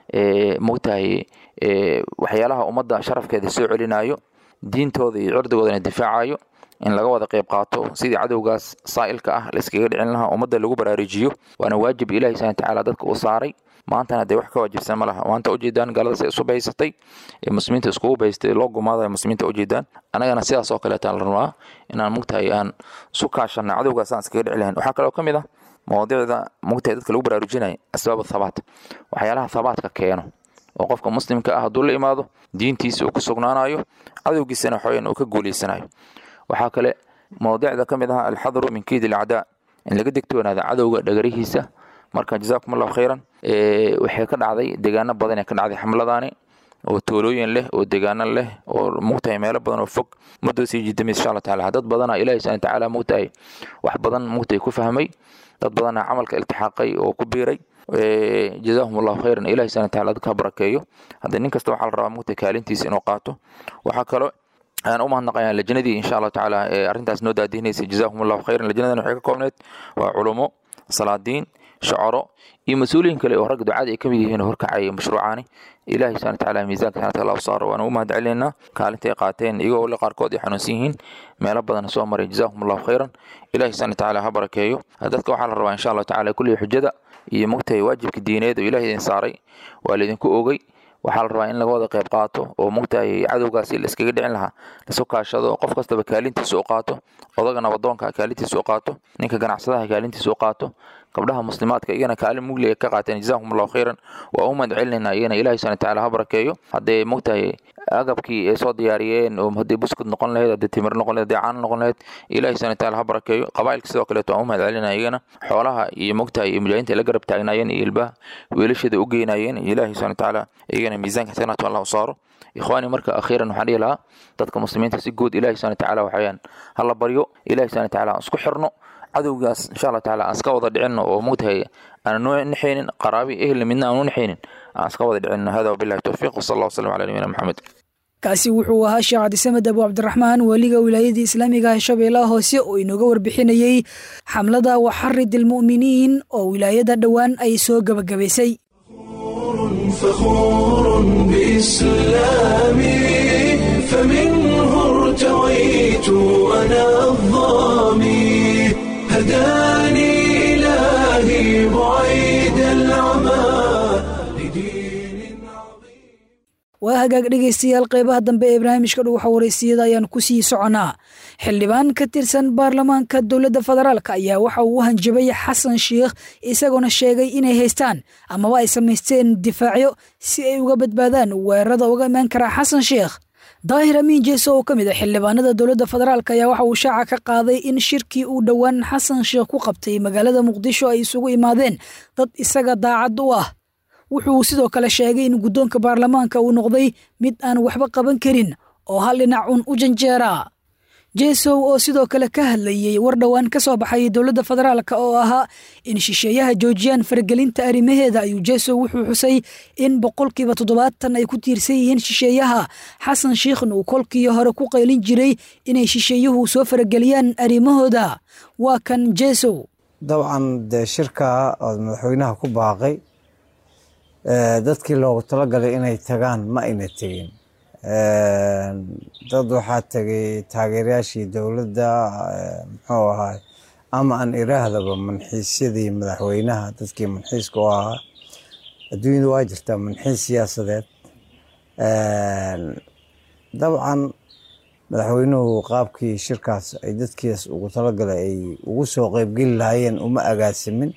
mogtahay waxyaalaha ummadda sharafkeeda soo celinayo diintooda iyo cirdigoodana difaacayo in laga wada qayb qaato sidii cadowgaas saa'ilka ah layskaga dhicin lahaa ummadda lagu baraarujiyo waana waajib ilahi subhana tacaala dadka u saaray maantana dee wax ka waajibsan ma laha maanta ujeedaan gaaladaas ay isu bahaysatay ee muslimiinta iskugu bahaystay loo gumaadayo muslimiinta ujeedaan annagana sidaas oo kaleetaan la rabaa inaan mugtahay aan isu kaashanna cadowgaas aan iskaga dhici lahayn waxaa kaloo ka mid ah mawaadicda mugtahay dadka lagu baraarujinayo asbaab thabaat waxyaalaha thabaadka keeno oo qofka muslimka ah hadduu la imaado diintiisa uu ku sugnaanayo cadowgiisana waxaweyaan uu ka guuleysanayo waxaa kale mawdicda ka mid ah alxadru min kiid alacdaa in laga degtoonaada cadowga dhagarihiisa marka jazaakum allahu khayran waxay ka dhacday deegaano badan ee ka dhacday xamladaani oo toolooyin leh oo deegaano leh oo mugtahay meelo badan oo fog muddo sii jidamis insha allah taala dad badana ilahi subhana tacaala mugtahay wax badan mugtahay ku fahmay dad badana camalka iltixaaqay oo ku biiray jazaahum allahu khayran ilahi subhana taala dadka barakeeyo hadda nin kasta waxaa la rabaa mugtahay kaalintiisa inuu qaato waxaa kaloo ayaan u mahadnaqayaa lajnadii insha allahu tacaala ee arrintaas noo daadihinaysa jazaahum allahu khayran lajnadan waxay ka koobneyd waa culumo salaadiin shacaro iyo mas-uuliyin kale oo rag ducada ay ka mid yihiin oo horkacaya mashruucaani ilahi subhana tacaala miisaanka sanadka allah u saaro waan ugu mahad celinaynaa kaalinta ay qaateen iyagoo le qaarkood ay xanuunsan yihiin meelo badan soo maray jazaahum allahu khayran ilahi subhana tacaala ha barakeeyo dadka waxaa la rabaa insha allahu tacaala kullihi xujada iyo mogtahay waajibka diineed oo ilahi idin saaray waa laydinku ogey waxaa la rabaa in laga wada qayb qaato oo mugtahay cadowgaasi la iskaga dhicin lahaa lasu kaashado qof kastaba kaalintiisa u qaato odaga nabadoonka kaalintiisa u qaato ninka ganacsadaha kaalintiisa u qaato gabdhaha muslimaadka iyagana kaalin mugliga ka qaateen jazaahum allahu khayran waa u mahad celinayna iyagana ilahi subhana tacaala ha barakeeyo haddee mugtahay agabkii ay soo diyaariyeen oo haddii buskud noqon lahayd haddii timir noqon lahayd haddii caano noqon lahayd ilahi subhana tacaala ha barakeeyo qabaa'ilka sidoo kaleeto waan u mahad celinaya iyagana xoolaha iyo mugtahay iyo mujaahidiinta la garab taagnaayeen iyo ilbaha wiilashada u geynayeen ilahi subhana tacaala iyagana miisaanka xasanaatu allah u saaro ikhwaani marka akhiiran waxaan dhihi lahaa dadka muslimiinta si guud ilahi subhana tacaala waxayaan hala baryo ilahi subhana tacaala aan isku xirno cadowgaas insha allah tacaala aan iska wada dhicinno oo mugtahay aan noo nexaynin qaraabi ehelna midna aan u nexaynin aan iska wada dhicinno hada wabillahi towfiiq wasala allah wasalam cala nabiyina maxamed kaasi wuxuu ahaa sheekh cabdisamed abu cabdiraxmaan weliga wilaayadii islaamiga ah shabeellaha hoose oo inooga warbixinayey xamlada waxarid ilmu'miniin oo wilaayada dhowaan ay soo gebagabaysay فخور بإسلامي فمنه ارتويت أنا الظامي هداني إلهي بعيد العمى لدين waa hagaag dhegaystayaal qeybaha dambe ee barnaamijka dhuwaxa waraysiyada ayaan ku sii soconaa xildhibaan ka tirsan baarlamaanka dowladda federaalk ayaa waxa uu u hanjabay xasan sheikh isagoona sheegay inay haystaan amaba ay samaysteen difaacyo si ay uga badbaadaan weerarada uga imaan karaa xasan sheikh daahir amiin jeeso oo ka mid a xildhibaanada dowladda federaalk ayaa waxa uu shaaca ka qaaday in shirkii uu dhowaan xasan sheikh ku qabtay magaalada muqdisho ay isugu imaadeen dad isaga daacad u ah wuxuu sidoo kale sheegay in guddoonka baarlamaanka uu noqday mid aan waxba qaban karin oo hal dhinac un u janjeera jesow oo sidoo kale ka hadlayey war dhowaan ka soo baxay dowladda federaalk oo ahaa in shisheeyaha joojiyaan faragelinta arrimaheeda ayuu jesow wuxuu xusay in boqolkiiba toddobaatan ay ku tiirsan yihiin shisheeyaha xasan shiikhna uu kolkii hore ku qaylin jiray inay shisheeyuhu soo farageliyaan arrimahooda waa kan jesow dabcan dee shirka ood madaxweynaha ku baaqay dadkii loogu talagalay inay tagaan ma ayna tegin dad waxaa tegay taageerayaashii dowladda muxuu ahaay ama aan iraahdaba manxiisyadii madaxweynaha dadkii manxiiska u ahaa adduunyada waa jirtaa manxiis siyaasadeed dabcan madaxweynuhu qaabkii shirkaas ay dadkiis ugu talagalay ay ugu soo qeybgeli lahaayeen uma agaasimin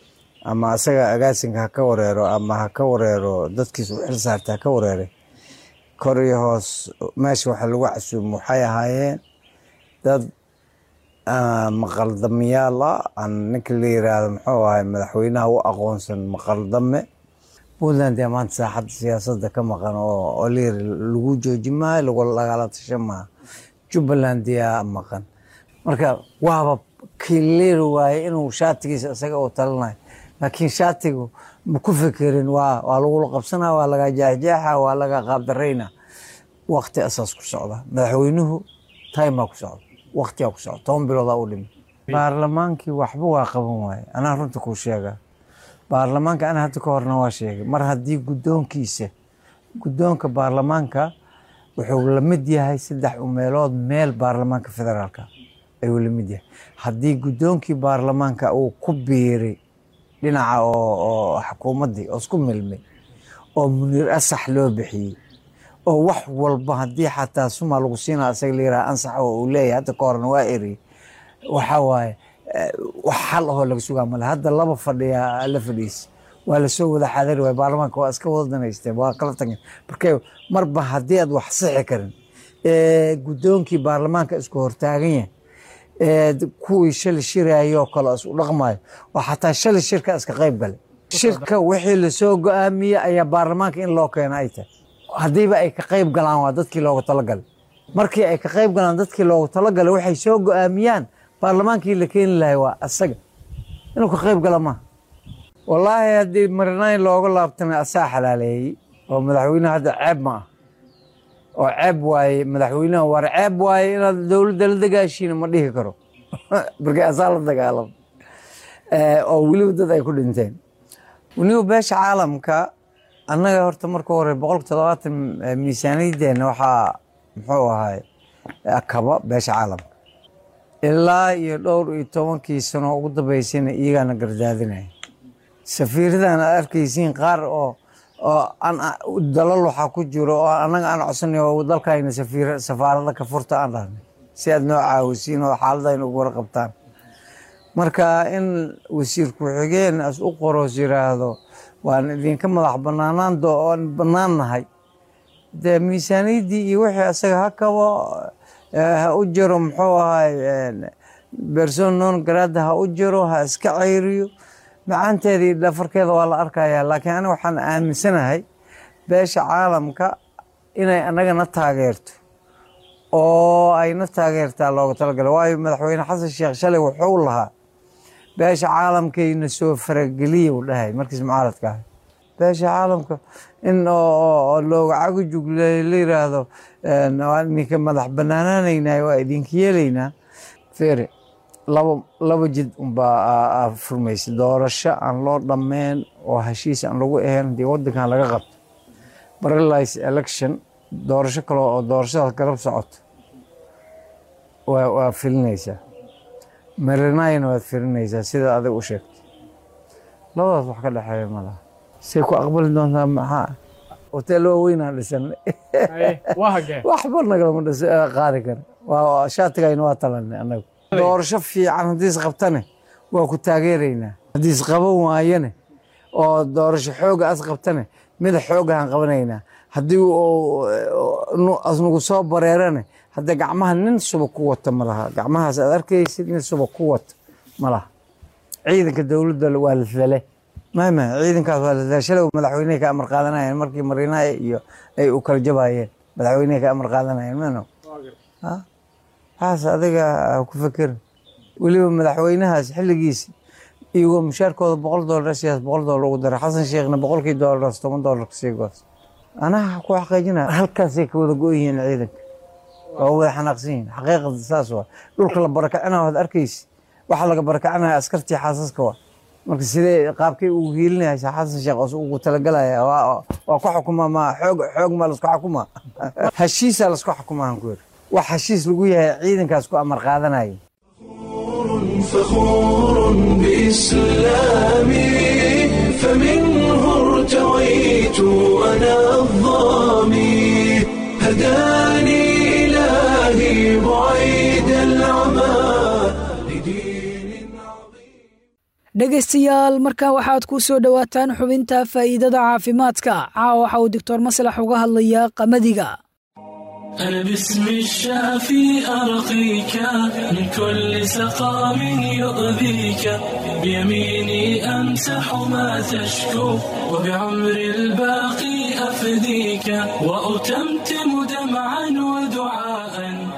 ama asaga agaasinka ha ka wareero ama ha ka wareero dadkiis u xil saarta ha ka wareeray kor iyo hoos meesha waxa lagu casuumo waxay ahaayeen dad maqaldamayaal ah aan ninka la yiraahdo muxuu ahay madaxweynaha u aqoonsan maqaldame puntland ee maanta saaxadda siyaasadda ka maqan oo layiri lagu jooji maayo lagala tasha maaha jubbaland yaa maqan marka waaba kii leeri waaye inuu shaatigiisa isaga u talanayo laakiin shaatigu ma ku fekerin waa waa lagula qabsanaa waa laga jeexjeexa waa laga qaabdarayna waqti asaas ku socda madaxweynuhu timaa ku socda waqtigaa ku socda toban biloodaa u dhimi baarlamaankii waxba waa qaban waaye anaa runta kuu sheega baarlamaanka ana hadda ka horna waa sheegay mar haddii guddoonkiisa guddoonka baarlamaanka wuxuu la mid yahay saddex umeelood meel baarlamaanka federaalka ayuu la mid yahay haddii guddoonkii baarlamaanka uu ku biiray dhinaca oo xukuumaddii oo isku milmay oo muniir asax loo bixiyey oo wax walba haddii xataa suma lagu siinaa isaga la yiraha ansax oo uu leeyahay hadda ka horna waa eriyey waxaa waaye wax xal ahoo laga sugaa male hadda laba fadhiya la fadhiisa waa lasoo wada xadari waay baarlamaanka waa iska wada danaysteen waa kala tageen marka marba haddii aad wax sixi karin guddoonkii baarlamaanka isku hortaagan yahay kuwii shali shirayoo kale isu dhaqmayo oo xataa shali shirka iska qayb galay shirka wixii lasoo go-aamiyey ayaa baarlamaanka in loo keena ay tahay haddiiba ay ka qayb galaan waa dadkii loogu talagalay markii ay ka qayb galaan dadkii loogu talagalay waxay soo go-aamiyaan baarlamaankii la keeni lahay waa asaga inuu ka qayb gala maaha wallaahi haddii marinayn looga laabtamay asaa xalaaleeyey oo madaxweyneha hadda ceeb ma ah oo ceeb waaye madaxweynaha war ceeb waaye inaad dowladda la dagaashiina ma dhihi karo markii asaa la dagaalamo oo weliba dad ay ku dhinteen weliba beesha caalamka annaga horta marka hore boqolka toddobaatan miisaaniyaddeena waxaa muxuu ahay kaba beesha caalamka ilaa iyo dhowr iyo tobankii sano ugu dambeysayna iyagaana gardaadinaya safiiradan aad arkaysiin qaar oo oo aan dalal waxaa ku jiro oo annaga aan codsanay oo dalkayna safiir safaarada ka furta aan dhahnay si aad noo caawisiin oo xaaladayna ugu warqabtaan marka in wasiir ku-xigeen as u qoros yiraahdo waan idinka madax banaanaan oon bannaan nahay dee miisaaniyaddii iyo wixii asaga ha kabo ha u jiro muxuu ahay berson non grada ha u jiro ha iska ceyriyo macaanteeda iyo dhafarkeeda waa la arkayaa laakiin aniga waxaan aaminsanahay beesha caalamka inay annagana taageerto oo ayna taageertaa looga talagalay waayo madaxweyne xasan sheekh shalay wuxuu lahaa beesha caalamkayna soo farageliya uu dhahay markiis mucaaradka ahay beesha caalamka in looga cagujug la yiraahdo ninka madax banaanaanaynay waa idinka yeelaynaa fere laba laba jid unbaa furmaysay doorasho aan loo dhammeen oo heshiis aan lagu ahayn haddii waddankan laga qabto paralyze election doorasho kale oo doorashadaas garab socoto waa filinaysaa marinayna waad filinaysaa sida adig u sheegtay labadaas wax ka dhexeeya malaha say ku aqbali doontaa maxaa hotel waaweynaan dhisanay waxba nagalama dhis qaadi kara waa shaatigayna waa talanay annagu doorasho fiican haddii isqabtane waa ku taageeraynaa haddii isqaban waayane oo doorasho xooga as qabtane mida xoogahan qabanaynaa haddii asnagu soo bareerane hadda gacmaha nin suba ku wata ma laha gacmahaas aad arkaysid nin suba ku wata ma laha ciidanka dowladda waa la dale mama ciidankaas waa la dale shalay madaxweyneha ka amar qaadanayeen markii mariinaha iyo ay u kala jabayeen madaxweyneha ka amar qaadanayeen mano waxaas adiga ku fekerin weliba madaxweynahaas xilligiisi iyagoo mushaarkooda boqol doolar siyaas boqol doolar ugu daray xasan sheekhna boqolkii doolaraas toban doolar kasii goos anaha ku xaqiijinaya halkaasay ka wada go yihiin ciidanka waa wada xanaaqsan yihiin xaqiiqada saas waa dhulka la barakacina waad arkaysi waxaa laga barakacinaya askartii xaasaska waa marka sidee qaabkay ugu hiilinaysa xasan sheekh oo ugu talagalaya waa ku xukuma ma xoog xoog ma lasku xukuma heshiisaa lasku xukumaa ku yiri wax heshiis lagu yahay ciidankaas ku amar qaadanaya فخور بإسلامي فمنه ارتويت أنا الظامي هداني إلهي بعيد العمى لدين عظيم dhegaystayaal markan waxaad ku soo dhowaataan xubinta faa'iidada caafimaadka caawa waxa uu doctor maslax uga hadlayaa qamadiga أنا باسم الشافي أرقيك من كل سقام يؤذيك بيميني أمسح ما تشكو وبعمر الباقي أفديك وأتمتم دمعا ودعاء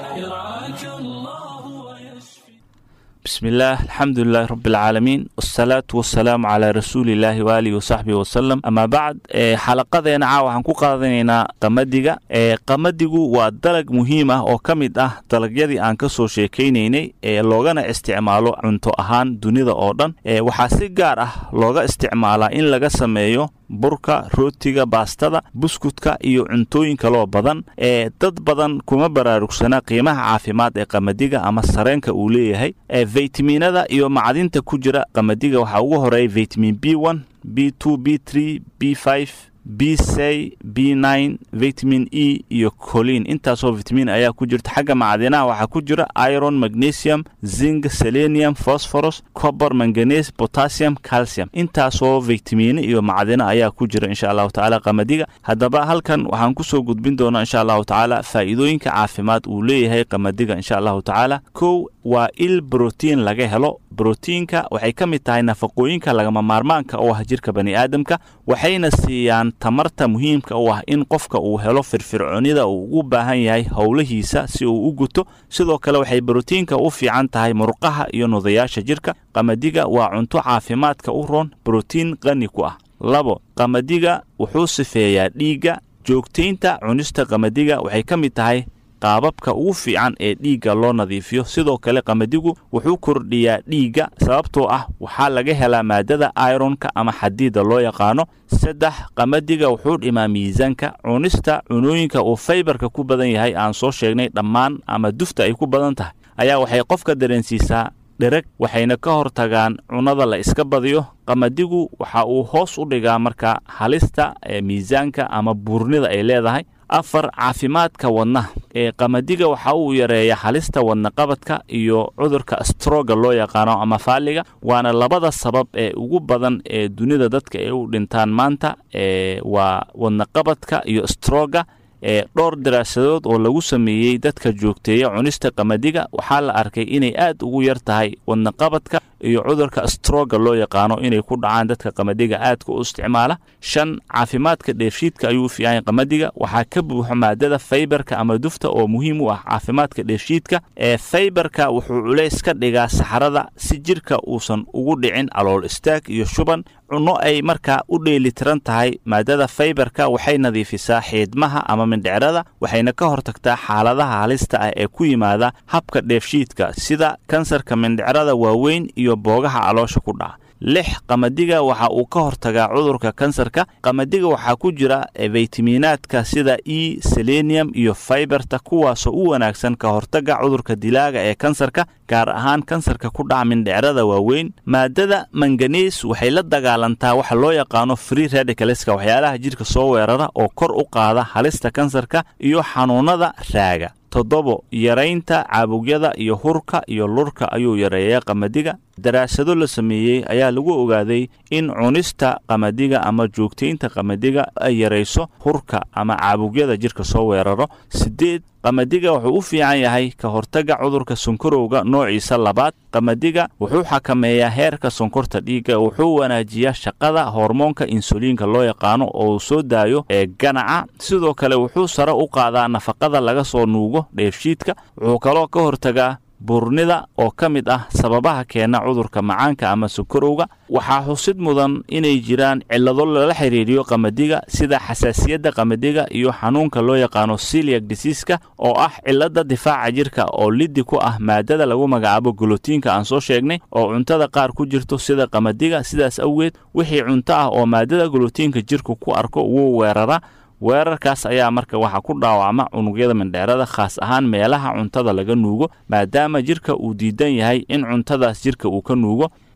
يرعاك الله ويشفي بسم الله الحمد لله رب العالمين والصلاة والسلام على رسول الله وآله وصحبه وسلم أما بعد ee xalaqadeena caawa waxaan ku qaadanaynaa qamadiga ee qamadigu waa dalag muhiim ah oo ka mid ah dalagyadii aan ka soo sheekaynaynay ee loogana isticmaalo cunto ahaan dunida oo dhan ee waxaa si gaar ah looga isticmaalaa in laga sameeyo burka rootiga baastada buskudka iyo cuntooyin kaloo badan ee dad badan kuma baraarugsana qiimaha caafimaad ee qamadiga ama sareenka uu leeyahay ee faytamiinada iyo macdinta ku jira qamadiga waxaa ugu horeeya vitamin b one b two b three b five b c b nine vitamin e iyo colin intaasoo vitamin ayaa ku jirta xagga macdinaha waxaa ku jira iron magnesium zinc selenium phosphorus copper manganese potassium calcium intaasoo vitamiine iyo macdino ayaa ku jira insha allahu tacaala qamadiga haddaba halkan waxaan kusoo gudbin doonaa insha allahu tacaala faa'iidooyinka caafimaad uu leeyahay qamadiga insha allahu tacaala kow waa il brotiin laga helo brotiinka waxay ka mid tahay nafaqooyinka lagama maarmaanka u ah jirka bani aadamka waxayna siiyaan tamarta muhiimka u ah in qofka uu helo firfircoonida uu ugu baahan yahay howlihiisa si uu u guto sidoo kale waxay brotiinka u fiican tahay murqaha iyo nudayaasha jirka qamadiga waa cunto caafimaadka u roon brotiin qani ku ah labo qamadiga wuxuu sifeeyaa dhiigga joogtaynta cunista qamadiga waxay ka mid tahay qaababka ugu fiican ee dhiigga loo nadiifiyo sidoo kale qamadigu wuxuu kordhiyaa dhiigga sababtoo ah waxaa laga helaa maadada ironka ama xadiida loo yaqaano saddex qamadiga wuxuu dhimaa miisaanka cunista cunooyinka uu faybarka ku badan yahay aan soo sheegnay dhammaan ama dufta ay ku badan tahay ayaa waxay qofka dareensiisaa dhereg waxayna ka hortagaan cunada la iska badiyo qamadigu waxa uu hoos u dhigaa marka halista ee miisaanka ama buurnida ay leedahay afar caafimaadka wadnaha ee qamadiga waxa uu yareeya halista wadnaqabadka iyo cudurka stroga loo yaqaano ama faaliga waana labada sabab ee ugu badan ee dunida dadka ay u dhintaan maanta ee waa wadnaqabadka iyo stroga ee dhowr daraasadood oo lagu sameeyey dadka joogteeya cunista qamadiga waxaa la arkay inay aad ugu yar tahay wadnaqabadka iyo cudurka stroga loo yaqaano inay ku dhacaan dadka qamadiga aadka u isticmaala shan caafimaadka dheefshiidka ayuu fiican qamadiga waxaa ka buuxo maadada faybarka ama dufta oo muhiim u ah caafimaadka dheefshiidka ee faybarka wuxuu culays ka dhigaa saxarada si jirka uusan ugu dhicin calool istaag iyo shuban cunno ay markaa u dheelitiran tahay maadada faybarka waxay nadiifisaa xiidmaha ama mindhicrada waxayna ka hortagtaa xaaladaha halista ah ee ku yimaada habka dheefshiidka sida kansarka mindhicrada waaweyn iyo boogaha caloosha ku dhaca lix qamadiga waxa uu ka hortagaa cudurka kansarka qamadiga waxaa ku jira faytamiinaadka sida e selenium iyo faybarta kuwaasoo u wanaagsan ka hortaga cudurka dilaaga ee kansarka gaar ahaan kansarka ku dhaca mindhicrada waaweyn maadada manganees waxay la dagaalantaa waxa loo yaqaano free radicaleska waxyaalaha jidhka soo weerara oo kor u qaada halista kansarka iyo xanuunada raaga toddobo yaraynta caabugyada iyo hurka iyo lurka ayuu yareeyaa qamadiga daraasado la sameeyey ayaa lagu ogaaday in cunista qamadiga ama joogtaynta qamadiga ay yarayso hurka ama caabugyada jidhka soo weeraro sideed qamadiga wuxuu u fiican yahay ka hortagga cudurka sonkorowga noociisa labaad qamadiga wuxuu xakameeyaa heerka sonkorta dhiigga wuxuu wanaajiyaa shaqada hormoonka insuliinka loo yaqaano oo uu soo daayo ee ganaca sidoo kale wuxuu sare u qaadaa nafaqada laga soo nuugo dheefshiidka wuxuu kaloo ka hortagaa buurnida oo ka mid ah sababaha keena cudurka macaanka ama sonkorowga waxaa xusid mudan inay jiraan cillado lala xiriiriyo qamadiga sida xasaasiyadda qamadiga iyo xanuunka loo yaqaano siliak disiiska oo ah cillada difaaca jirka oo liddi ku ah maadada lagu magacaabo golotiinka aan soo sheegnay oo cuntada qaar ku jirto sida qamadiga sidaas awgeed wixii cunto ah oo maadada golotiinka jirku ku arko wuu weerara weerarkaas ayaa marka waxaa ku dhaawacma unugyada mindheerada khaas ahaan meelaha cuntada laga nuugo maadaama jirka uu diidan yahay in cuntadaas jirka uu ka nuugo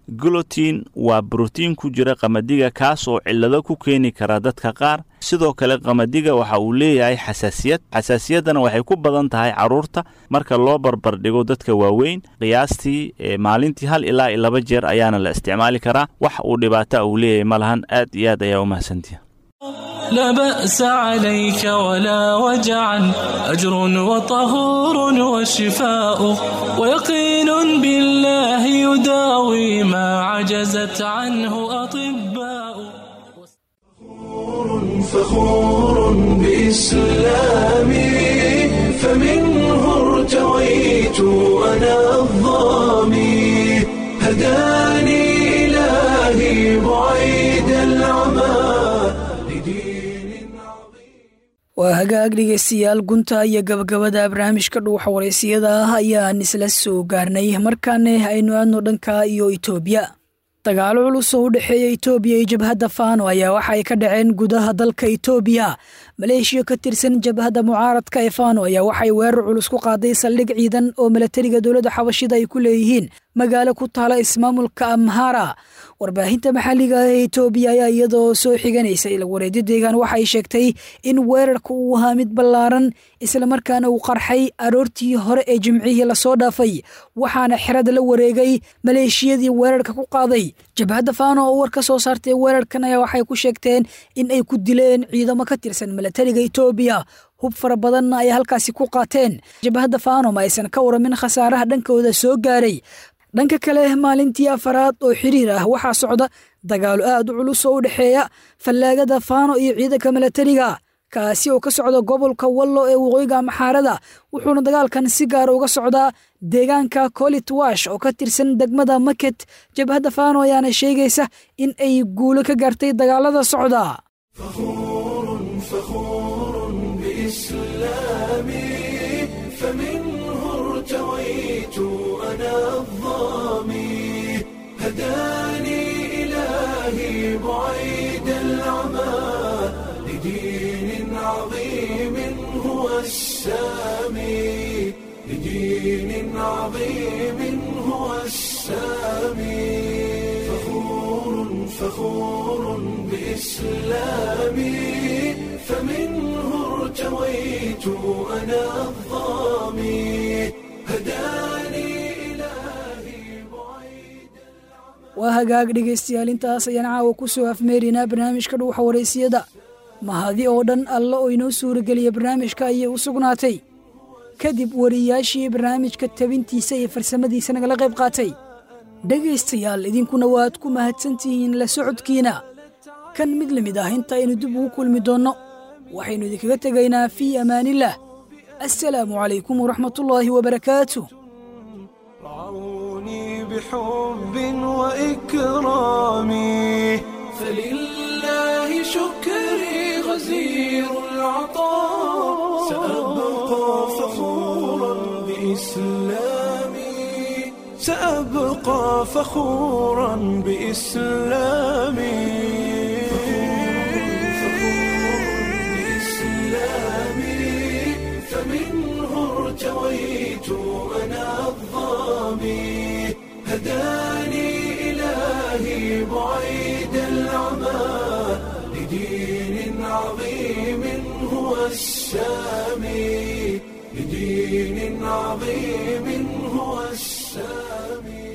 glutin waa brotiin ku jira qamadiga kaas oo cillado ku keeni kara dadka qaar sidoo kale qamadiga waxa uu leeyahay xasaasiyad xasaasiyaddana waxay ku badan tahay carruurta marka loo barbardhigo dadka waaweyn qiyaastii maalintii hal ilaa iyo laba jeer ayaana la isticmaali karaa wax uu dhibaata uu leeyahay ma lahan aad iyo aad ayaa u mahadsantiha لا بأس عليك ولا وجعا أجر وطهور وشفاء ويقين بالله يداوي ما عجزت عنه أطباء فخور بإسلامي فمنه ارتويت أنا الظامي هداني إلهي بعيد العمى waa hagaag dhegeystayaal gunta iyo gabagabada barnaamijka dhuuxa waraysiyada ah ayaan isla soo gaarnay markaane aynu aadno dhanka iyo itoobiya dagaalo culus oo u dhexeeya itoobiya iyo jabhadda faano ayaa waxa ay ka dhaceen gudaha dalka itoobiya maleeshiya ka tirsan jabhadda mucaaradka ee faano ayaa waxay weerar culus ku qaaday saldhig ciidan oo milatariga dowladda xabashida ay ku leeyihiin magaalo ku taala ismaamulka amhara warbaahinta maxalliga ah ee itoobiya ayaa iyadoo soo xiganaysa ilwareedyo deegaan waxay sheegtay in weerarka uu ahaa mid ballaaran islamarkaana uu qarxay aroortii hore ee jimcihii lasoo dhaafay waxaana xerada la wareegay maleeshiyadii weerarka ku qaaday jabhadda faano oo war ka soo saartay weerarkan ayaa waxay ku sheegteen in ay ku dileen ciidamo ka tirsan milatariga itoobiya hub fara badanna ay halkaasi ku qaateen jabhadda faano ma aysan ka waramin khasaaraha dhankooda soo gaaray dhanka kale maalintii afaraad oo xiriir ah waxaa socda dagaalo aad u culus oo u dhexeeya fallaagada faano iyo ciidanka milatariga kaasi oo ka socda gobolka wallo ee waqooyiga maxaarada wuxuuna dagaalkan si gaara uga socdaa deegaanka kolitwash oo ka tirsan degmada maket jabhadda faano ayaana sheegaysa in ay guulo ka gaartay dagaalada socda هداني إلهي بعيد العمى لدين عظيم هو السامي لدين عظيم هو السامي فخور فخور بإسلامي فمنه ارتويت أنا الظامي هداني waa hagaag dhegaystayaal intaas ayaan caawa ku soo afmeerinaa barnaamijka dhuuxa waraysiyada mahadi oo dhan alla oo inoo suurageliya barnaamijka ayay u sugnaatay kadib wariyaashii barnaamijka tabintiisa iyo farsamadiisa nagala qayb qaatay dhegaystayaal idinkuna waad ku mahadsantihiin la socodkiina kan mid la mid ah inta aynu dib ugu kulmi doonno waxaynu idinkaga tegaynaa fii amaanillaah assalaamu calaykum waraxmatullaahi wabarakaatu بحب وإكرامي فلله شكري غزير العطاء سأبقى فخورا بإسلامي سأبقى فخورا بإسلامي فمنه ارتويت أنا الظامي هداني إلهي بعيد العمى لدين عظيم هو السامي لدين عظيم هو السامي